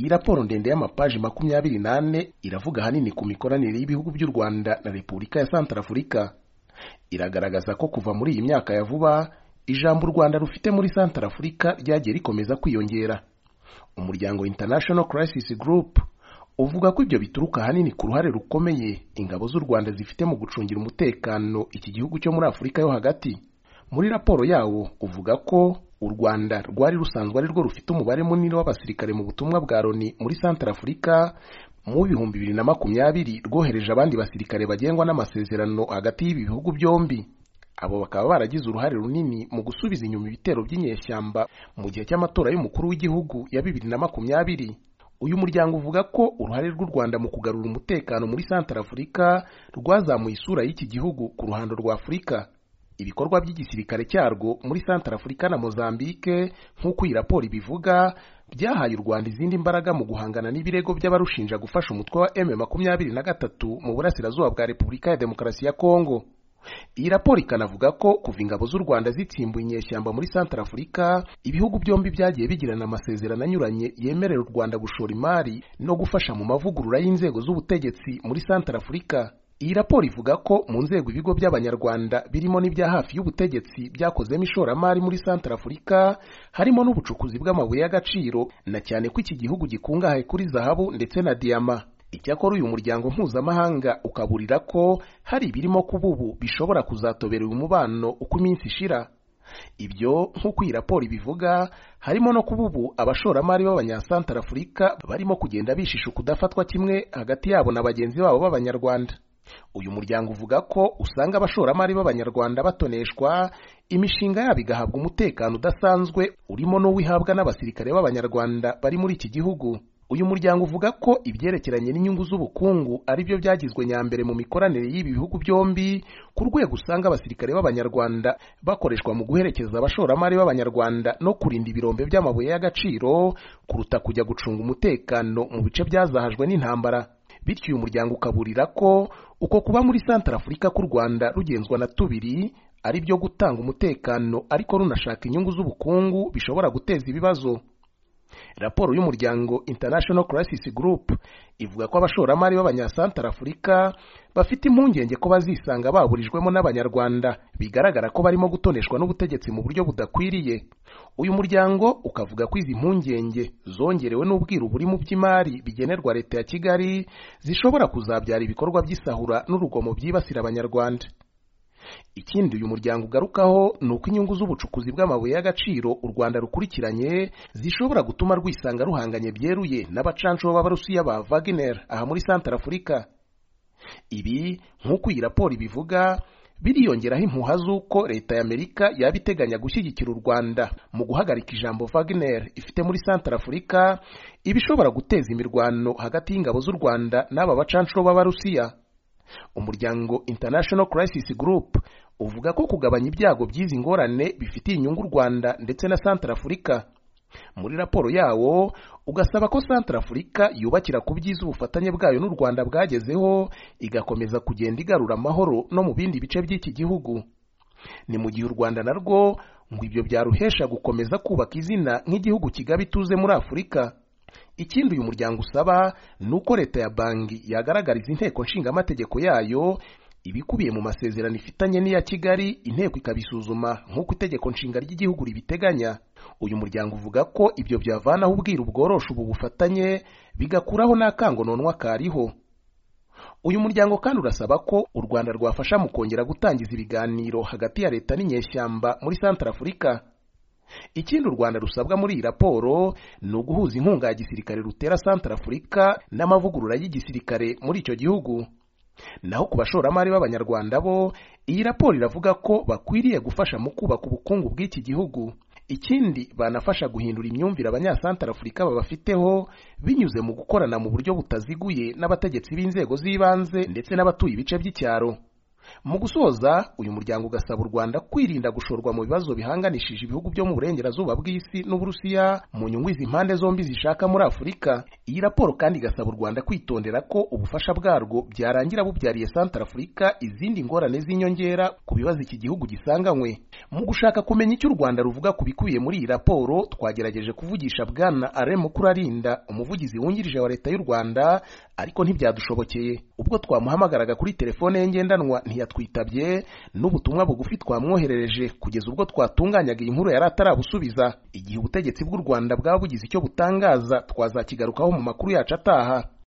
raporo ndende y'amapaji makumyabiri n'ane iravuga ahanini ku mikoranire y'ibihugu by'u rwanda na repubulika ya santarafurika iragaragaza ko kuva muri iyi myaka ya vuba ijambo u rwanda rufite muri santarafurika ryagiye rikomeza kwiyongera umuryango international crisis group uvuga ko ibyo bituruka ahanini ku ruhare rukomeye ingabo z'u rwanda zifite mu gucungira umutekano iki gihugu cyo muri afurika yo hagati muri raporo yawo uvuga ko u rwanda rwari rusanzwe ari rwo rufite umubare munini w'abasirikare mu butumwa bwa loni muri santarafurika mu bihumbi bibiri na makumyabiri rwohereje abandi basirikare bagengwa n'amasezerano hagati y'ibi bihugu byombi abo bakaba baragize uruhare runini mu gusubiza inyuma ibitero by'inyeshyamba mu gihe cy'amatora y'umukuru w'igihugu ya bibiri na makumyabiri uyu muryango uvuga ko uruhare rw'u rwanda mu kugarura umutekano muri santarafurika rwazamuye isura y'iki gihugu ku ruhando rwa afurika ibikorwa by'igisirikare cyarwo muri santarafurika na mozambique nk'uko iyi raporo ibivuga byahaye u rwanda izindi mbaraga mu guhangana n'ibirego by'abarushinja gufasha umutwe wa m makumyabiri na gatatu mu burasirazuba bwa repubulika ya demokarasi ya kongo iyi raporo ikanavuga ko kuva ingabo z'u rwanda zitsimbuye inyeshyamba muri santarafurika ibihugu byombi byagiye bigirana amasezerano anyuranye yemerera u rwanda gushora imari no gufasha mu mavugurura y'inzego z'ubutegetsi muri santarafurika iyi raporo ivuga ko mu nzego ibigo by'abanyarwanda birimo n'ibya hafi y'ubutegetsi byakozemo ishoramari muri santarafurika harimo n'ubucukuzi bw'amabuye y'agaciro na cyane ko iki gihugu gikungahaye kuri zahabu ndetse na diyama icyakora uyu muryango mpuzamahanga ukaburira ko hari ibirimo kuba ubu bishobora kuzatobera uyu mubano uko iminsi ishira ibyo nk'uko iyi raporo ibivuga harimo no kuba ubu abashoramari b'abanyasantarafurika barimo kugenda bishisha ukudafatwa kimwe hagati yabo na bagenzi babo b'abanyarwanda uyu muryango uvuga ko usanga abashoramari b'abanyarwanda batoneshwa imishinga yabo igahabwa umutekano udasanzwe urimo n'uwo ihabwa n'abasirikare b'abanyarwanda bari muri iki gihugu uyu muryango uvuga ko ibyerekeranye n'inyungu z'ubukungu ari byo byagizwe nyambere mu mikoranire y'ibi bihugu byombi ku rwego usanga abasirikare b'abanyarwanda bakoreshwa mu guherekeza abashoramari b'abanyarwanda no kurinda ibirombe by'amabuye y'agaciro kuruta kujya gucunga umutekano mu bice byazahajwe n'intambara bityo uyu muryango ukaburira ko uko kuba muri santarafurika k'u rwanda rugenzwa na tubiri ari byo gutanga umutekano ariko runashaka inyungu z'ubukungu bishobora guteza ibibazo raporo y'umuryango international crisis group ivuga ko abashoramari b'abanyasantarafurika bafite impungenge ko bazisanga baburijwemo n'abanyarwanda bigaragara ko barimo gutoneshwa n'ubutegetsi mu buryo budakwiriye uyu muryango ukavuga ko izi mpungenge zongerewe n'ubwiru buri mu by'imari bigenerwa leta ya kigali zishobora kuzabyara ibikorwa by'isahura n'urugomo byibasira abanyarwanda ikindi uyu muryango ugarukaho ni uko inyungu z'ubucukuzi bw'amabuye y'agaciro u rwanda rukurikiranye zishobora gutuma rwisanga ruhanganye byeruye n'abacancuro b'abarusiya ba wagner aha muri santarafurika ibi nk'uko iyi raporo ibivuga biriyongeraho impuha z'uko leta y'amerika yaba iteganya gushyigikira u rwanda mu guhagarika ijambo wagner ifite muri santarafurika ibishobora guteza imirwano hagati y'ingabo z'u rwanda n'aba bacancuro b'abarusiya umuryango international crisis group uvuga ko kugabanya ibyago by'izi ngorane bifitiye inyungu u rwanda ndetse na santarafurika muri raporo yawo ugasaba ko santarafurika yubakira ku byiza ubufatanye bwayo n'u rwanda bwagezeho igakomeza kugenda igarura amahoro no mu bindi bice by'iki gihugu ni mu gihe u rwanda narwo ngo ibyo byaruhesha gukomeza kubaka izina nk'igihugu kigaba ituze muri afurika ikindi uyu muryango usaba ni uko leta ya banki yagaragariza inteko nshingamategeko yayo ibikubiye mu masezerano ifitanye n'iya kigali inteko ikabisuzuma nk'uko itegeko nshinga ry'igihugu ribiteganya uyu muryango uvuga ko ibyo byavanaho ubwiru bworosha ubu bufatanye bigakuraho n'akangononwa kariho uyu muryango kandi urasaba ko u rwanda rwafasha mu kongera gutangiza ibiganiro hagati ya leta n'inyeshyamba muri santarafurika ikindi u rwanda rusabwa muri iyi raporo ni uguhuza inkunga ya gisirikare rutera santarafurika n'amavugurura y'igisirikare muri icyo gihugu naho ku bashoramari b'abanyarwanda bo iyi raporo iravuga ko bakwiriye gufasha mu kubaka ubukungu bw'iki gihugu ikindi banafasha guhindura imyumvire abanyasantarafurika babafiteho binyuze mu gukorana mu buryo butaziguye n'abategetsi b'inzego z'ibanze ndetse n'abatuye ibice by'icyaro mu gusoza uyu muryango ugasaba u rwanda kwirinda gushorwa mu bibazo bihanganishije ibihugu byo mu burengerazuba bw'isi n'uburusiya mu nyungu izi impande zombi zishaka muri afurika iyi raporo kandi igasaba u rwanda kwitondera ko ubufasha bwarwo byarangira bubyariye santarafurika izindi ngorane z'inyongera ku bibazo iki gihugu gisanganywe mu gushaka kumenya icyo u rwanda ruvuga ku bikubiye muri iyi raporo twagerageje kuvugisha bwana alain mukurarinda umuvugizi wungirije wa leta y'u rwanda ariko ntibyadushobokeye ubwo twamuhamagaraga kuri telefone ye ngendanwa ntiyatwitabye n'ubutumwa bugufi twamwoherereje kugeza ubwo twatunganyaga iyi nkuru yari atarabusubiza igihe ubutegetsi bw'u rwanda bwaba bugize icyo butangaza twazakigarukaho mu makuru yacu ataha